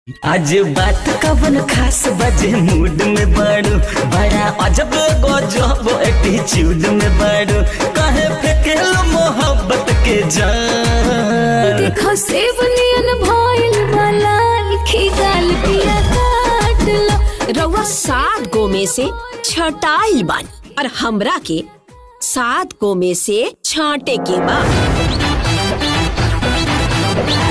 आज बात कवन खास बजे मूड में बाड़ू बड़ा अजब गजब एटीट्यूड में बाड़ू कहे फेकेलो मोहब्बत के जान देखो सेब नियन भइल वाला लिखी गाल पिया काट लो रउआ सात गो में से छटाइल बानी और हमरा के सात गो में से छांटे के बा